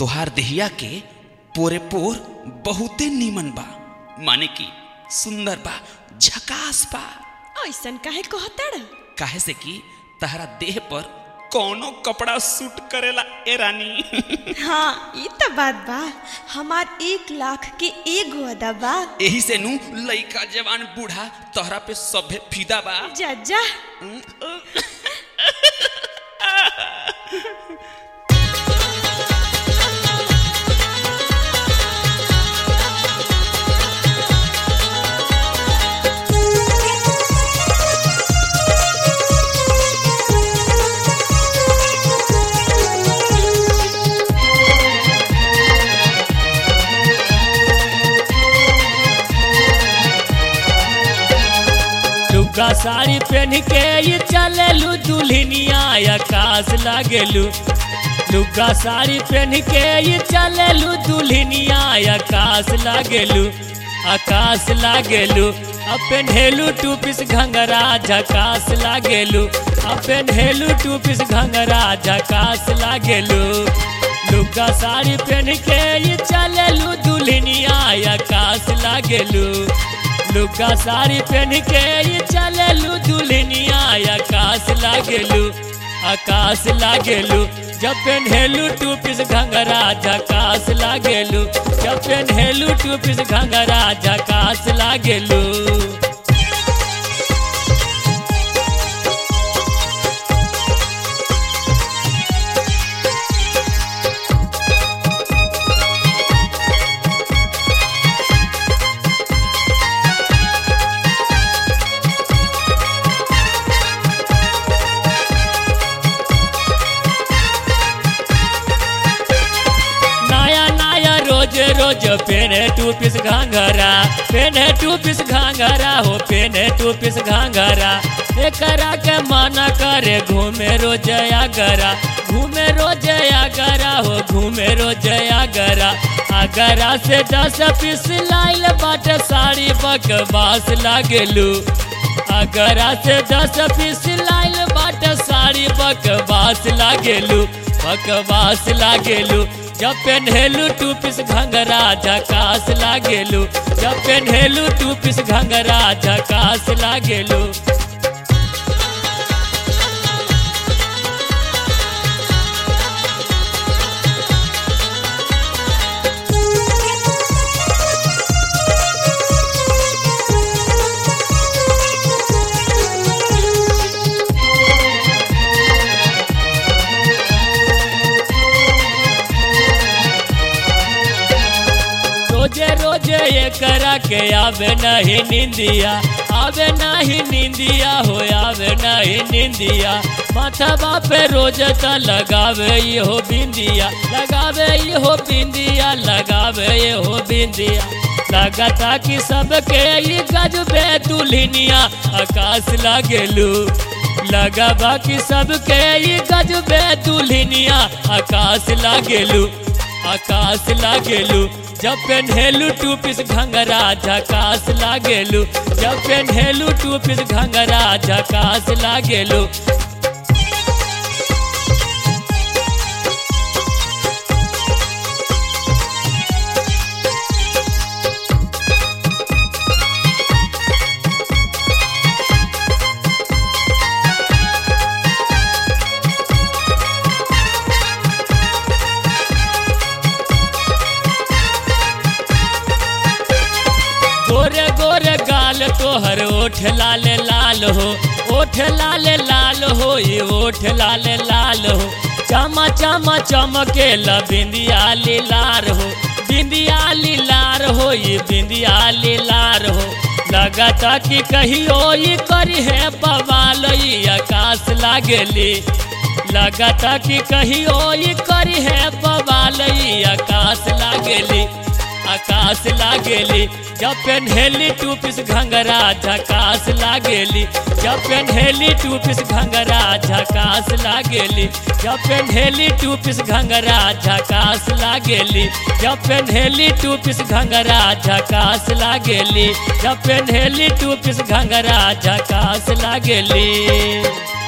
तोहार देहिया के पोरे पोर बहुते नीमन बा माने की सुंदर बा झकास बा ऐसन काहे कहताड़ काहे से कि तहरा देह पर कौनो कपड़ा सूट करेला ए रानी हाँ ये तो बात बा हमार एक लाख के एगो अदा बा एही से नु लइका जवान बूढ़ा तोहरा पे सभे फिदा बा जा जा लुगा साड़ी पहन के ये चलेलू दुल्हनिया आकाश लागेलू लुगा साड़ी पहन के ये चलेलू दुल्हनिया आकाश लागेलू आकाश लागेलू अपन हेलू टू पीस घंगरा झकास लागेलू अपन हेलू टू पीस घंगरा झकास लागेलू लुगा साड़ी पहन के ये चलेलू दुल्हनिया आकाश लागेलू लुगा साड़ी पहन के ये चलेलू दुल्हनिया आकाश लागेलू आकाश लागेलू जब पेन्हेलू टू पीस घंगरा झकास लागेलू जब पेन्हेलू टू पीस घंगरा झकास लागेलू नया नया रोज रोज पेने टू पीस घाघरा पेने टू पीस घाघरा हो पेने टू पीस घाघरा एकरा के मना करे घूमे रोज आगरा घूमे रोज आगरा हो घूमे रोज आगरा आगरा से दस पीस लाइल बाटे साड़ी बकवास लागेलू अगरा से दस पीस लाइल बाटे साड़ी बकवास लागेलू बकवास लागेलू जब पेन्हेलू टू पीस घंगरा झकास लागेलू जब पेन्हेलू टू पीस घंगरा झकास लागेलू रोजे रोजे ये करा के आवे नहीं निंदिया आवे नहीं निंदिया हो आवे नहीं निंदिया माथा बापे रोज त लगावे ये हो बिंदिया लगावे ये हो बिंदिया लगावे ये हो बिंदिया लगता कि सबके ये गजबे दुल्हनिया आकाश लागेलू लगा बाकी सबके ये गजबे दुल्हनिया आकाश लागेलू आकाश लागेलू जब पेन्हेलू टू पीस घंगरा झकास लागेलू जब पेन्हेलू टू पीस घंगरा झकास लागेलू गोरे गोरे गाल तोहर ओठ लाल लाल हो ओठ लाल लाल हो ये ओठ लाल लाल हो चमा चमा चमके ला बिंदिया लार हो बिंदिया लार हो ये बिंदिया लार हो लगता कि कहियो ये करी है बवाल ये आकाश लागेली लगता कि कहियो ये करी है बवाल ये आकाश लागेली आकाश लागेली जब पेन्हेली टू पीस घंगरा झकास लागेली जब पेन्हेली टू पीस घंगरा झकास लागेली जब पेन्हेली टू पीस घंगरा झकास लागेली जब पेन्हेली टू पीस घंगरा झकास लागेली जब पेन्हेली टू पीस घंगरा झकास लागेली